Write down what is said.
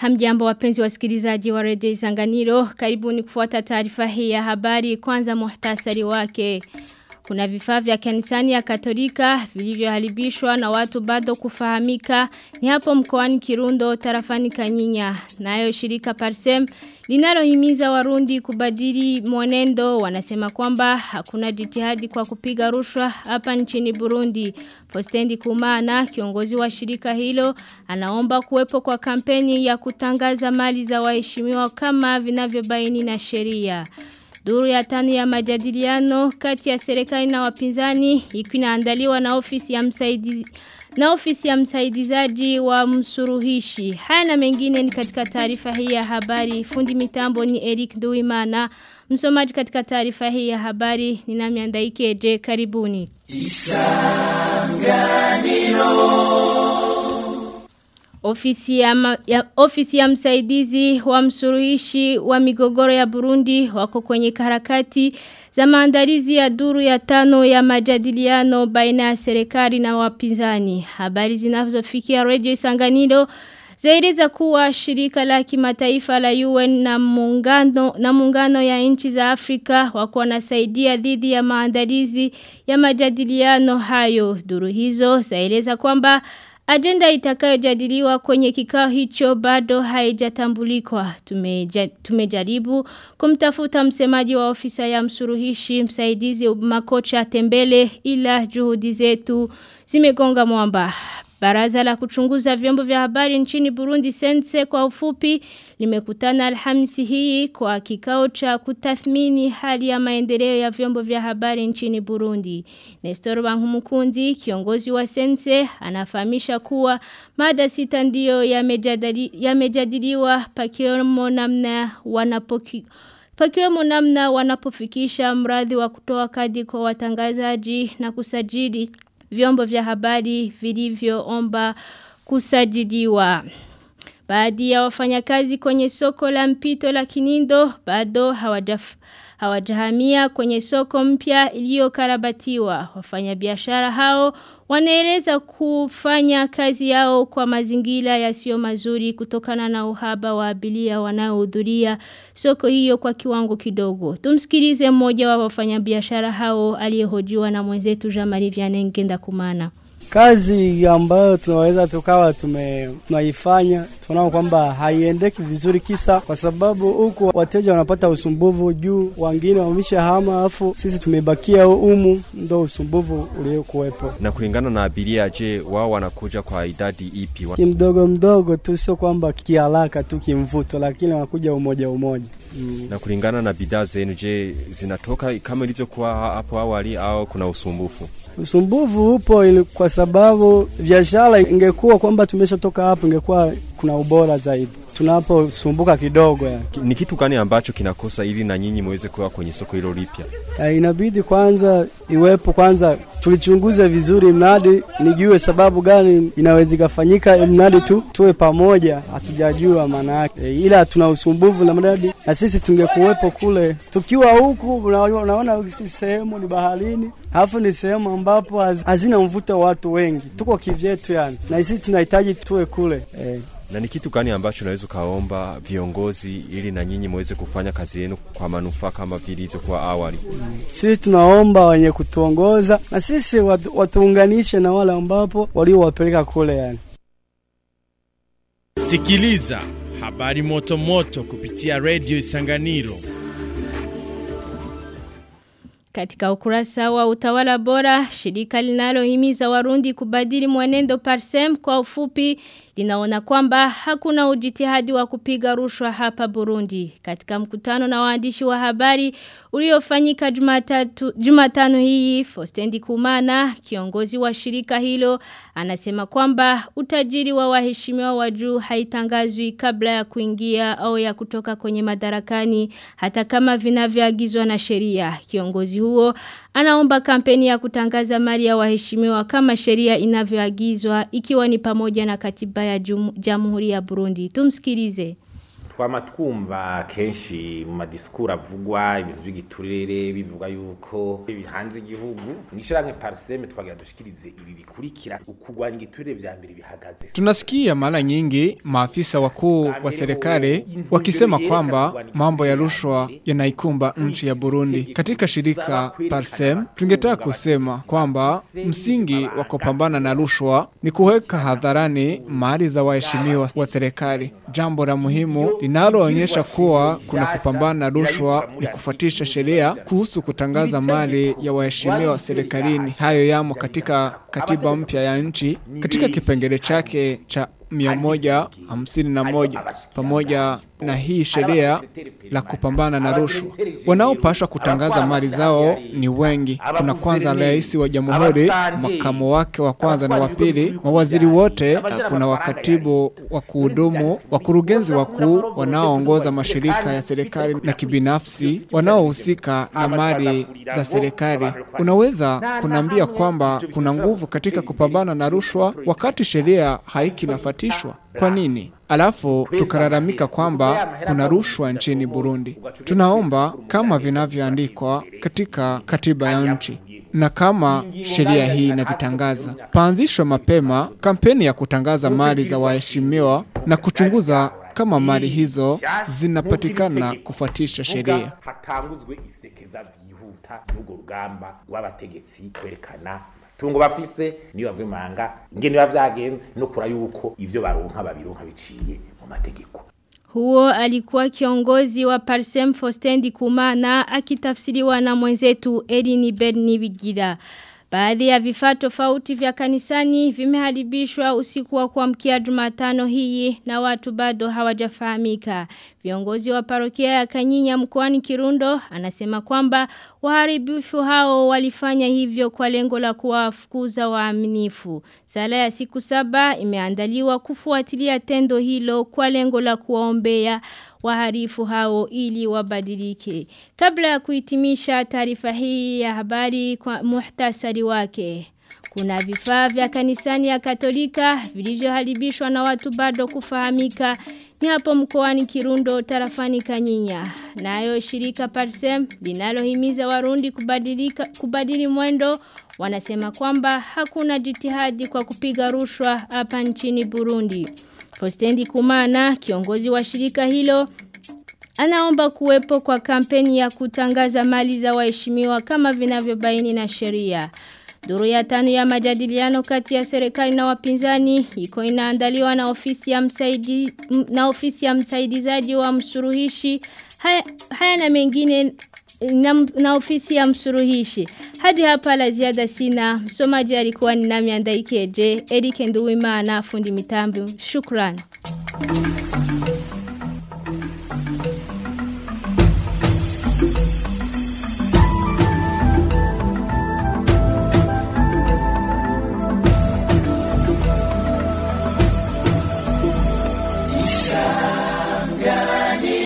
Hamjambo wapenzi wasikilizaji wa redio Isanganiro, karibuni kufuata taarifa hii ya habari kwanza muhtasari wake. Kuna vifaa vya kanisani ya Katolika vilivyoharibishwa na watu bado kufahamika ni hapo mkoani Kirundo tarafani Kanyinya. Nayo shirika Parsem linalohimiza Warundi kubadili mwenendo wanasema kwamba hakuna jitihadi kwa kupiga rushwa hapa nchini Burundi. Postendi Kumana kiongozi wa shirika hilo anaomba kuwepo kwa kampeni ya kutangaza mali za waheshimiwa kama vinavyobaini na sheria. Duru ya tano ya majadiliano kati ya serikali na wapinzani ikinaandaliwa na ofisi ya msaidizi na ofisi ya msaidizaji wa msuruhishi. Haya na mengine ni katika taarifa hii ya habari. Fundi mitambo ni Eric Duimana. Msomaji katika taarifa hii ya habari ni nami Andaike Je karibuni. Isanganiro Ofisi ya, ma, ya, ofisi ya msaidizi wa msuruhishi wa migogoro ya Burundi wako kwenye harakati za maandalizi ya duru ya tano ya majadiliano baina ya serikali na wapinzani. Habari zinazofikia Radio Isanganiro zaeleza kuwa shirika la kimataifa la UN na muungano na muungano ya nchi za Afrika wako wanasaidia dhidi ya maandalizi ya majadiliano hayo. Duru hizo zaeleza kwamba Agenda itakayojadiliwa kwenye kikao hicho bado haijatambulikwa. Tumeja, tumejaribu kumtafuta msemaji wa ofisa ya msuruhishi msaidizi makocha tembele ila juhudi zetu zimegonga mwamba. Baraza la kuchunguza vyombo vya habari nchini Burundi Sense kwa ufupi limekutana Alhamisi hii kwa kikao cha kutathmini hali ya maendeleo ya vyombo vya habari nchini Burundi. Nestor Bankumukunzi kiongozi wa Sense anafahamisha kuwa mada sita ndiyo yamejadiliwa ya pakiwemo namna wanapoki Pakiwemo namna wanapofikisha mradi wa kutoa kadi kwa watangazaji na kusajili vyombo vya habari vilivyoomba kusajiliwa. Baadhi ya wafanyakazi kwenye soko la mpito la Kinindo bado hawajaf hawajahamia kwenye soko mpya iliyokarabatiwa. Wafanyabiashara hao wanaeleza kufanya kazi yao kwa mazingira yasiyo mazuri kutokana na uhaba wa abiria wanaohudhuria soko hiyo kwa kiwango kidogo. Tumsikilize mmoja wa wafanyabiashara hao aliyehojiwa na mwenzetu Jean-Marie Vianney Ngenda Kumana kazi ambayo tunaweza tukawa tume tunaifanya tunaona kwamba haiendeki vizuri, kisa kwa sababu huku wateja wanapata usumbuvu juu, wengine wameshahama, afu sisi tumebakia humu, ndo usumbuvu uliokuwepo. Na kulingana na abiria, je, wao wanakuja kwa idadi ipi? Kimdogo mdogo tu, sio kwamba kiharaka tu kimvuto, lakini wanakuja umoja umoja. Mm. Na kulingana na bidhaa zenu, je, zinatoka kama ilivyokuwa hapo awali au kuna usumbufu? Usumbufu upo ili kwa sababu biashara ingekuwa kwamba tumeshatoka hapo, ingekuwa kuna ubora zaidi tunaposumbuka kidogo ya. Ni kitu gani ambacho kinakosa ili na nyinyi muweze kuwa kwenye soko hilo lipya? Inabidi kwanza iwepo kwanza tulichunguze vizuri mradi, nijue sababu gani inaweza ikafanyika mradi tu tuwe pamoja, hatujajua maana yake e, ila tuna usumbufu na mradi, na sisi tungekuwepo kule. Tukiwa huku unaona sisi sehemu ni baharini, alafu ni sehemu ambapo hazina mvuto watu wengi, tuko kivyetu yani, na sisi tunahitaji tuwe kule e. Na ni kitu gani ambacho unaweza ukaomba viongozi ili na nyinyi muweze kufanya kazi yenu kwa manufaa kama vile ilivyokuwa awali? Mm. Sisi tunaomba wenye kutuongoza na sisi watu, watuunganishe na wale ambapo waliowapeleka kule yani. Sikiliza habari moto moto kupitia Radio Isanganiro. Katika ukurasa wa utawala bora, shirika linalohimiza warundi kubadili mwenendo parsem kwa ufupi linaona kwamba hakuna ujitihadi wa kupiga rushwa hapa Burundi. Katika mkutano na waandishi wa habari uliofanyika Jumatatu Jumatano hii, Fostendi Kumana, kiongozi wa shirika hilo, anasema kwamba utajiri wa waheshimiwa wa juu haitangazwi kabla ya kuingia au ya kutoka kwenye madarakani hata kama vinavyoagizwa na sheria. Kiongozi huo anaomba kampeni ya kutangaza mali ya waheshimiwa kama sheria inavyoagizwa ikiwa ni pamoja na katiba ya Jamhuri ya Burundi. Tumsikilize. twama twumva kenshi mu madisikuru avugwa ibintu by'igiturire bivuga yuko bihanze igihugu mwishyiramwe pariseme twagira dushikirize ibi bikurikira ukugwanya igiturire vya mbere bihagaze Tunasikia mara nyingi maafisa wakuu wa serikali wakisema kwamba mambo ya rushwa yanaikumba nchi ya Burundi. Katika shirika Parsem tungetaka kusema kwamba msingi wa kupambana na rushwa ni kuweka hadharani mali za waheshimiwa wa serikali. Jambo la muhimu linaloonyesha kuwa kuna kupambana na rushwa ni kufuatisha sheria kuhusu kutangaza mali ya waheshimiwa serikalini. Hayo yamo katika katiba mpya ya nchi katika kipengele chake cha mia moja hamsini na moja pamoja na hii sheria la kupambana na rushwa. Wanaopashwa kutangaza mali zao ni wengi. Kuna kwanza rais wa jamhuri, makamu wake wa kwanza na wa pili, mawaziri wote, kuna wakatibu wa kuhudumu, wakurugenzi wakuu wanaoongoza mashirika ya serikali na kibinafsi wanaohusika na mali za serikali. Unaweza kunaambia kwamba kuna nguvu katika kupambana na rushwa wakati sheria haikinafatishwa. Kwa nini? Alafu tukalalamika kwamba kuna rushwa nchini Burundi. Tunaomba kama vinavyoandikwa katika katiba ya nchi na kama sheria hii inavitangaza, paanzishwe mapema kampeni ya kutangaza mali za waheshimiwa na kuchunguza kama mali hizo zinapatikana kufuatisha sheria. hatanguzwe isekeza vyihuta n'urwo rugamba rw'abategetsi kwerekana tungo bafise niyo bavuye manga ingene biba vyagenze no kura yuko ivyo baronka babironka biciye mu mategeko Huo alikuwa kiongozi wa Parsem Fostendi Kumana akitafsiriwa na mwenzetu Elini Berni Bigira. Baadhi ya vifaa tofauti vya kanisani vimeharibishwa usiku wa kuamkia Jumatano hii na watu bado hawajafahamika. Viongozi wa parokia ya Kanyinya mkoani Kirundo anasema kwamba waharibifu hao walifanya hivyo kwa lengo la kuwafukuza waaminifu. Sala ya siku saba imeandaliwa kufuatilia tendo hilo kwa lengo la kuwaombea waharifu hao ili wabadilike. Kabla ya kuhitimisha taarifa hii ya habari kwa muhtasari wake. Kuna vifaa vya kanisani ya katolika vilivyoharibishwa na watu bado kufahamika ni hapo mkoani Kirundo tarafani Kanyinya. Nayo shirika Parsem linalohimiza Warundi kubadilika kubadili mwendo wanasema kwamba hakuna jitihadi kwa kupiga rushwa hapa nchini Burundi. Fostendi Kumana kiongozi wa shirika hilo Anaomba kuwepo kwa kampeni ya kutangaza mali za waheshimiwa kama vinavyobaini na sheria. Duru ya tano ya majadiliano kati ya serikali na wapinzani iko inaandaliwa na ofisi ya msaidi na ofisi ya msaidizaji wa msuruhishi haya, haya na mengine na, na ofisi ya msuruhishi. Hadi hapa la ziada sina. Msomaji alikuwa ni nami Andaikeje, Eric Nduwimana fundi mitambo. Shukrani.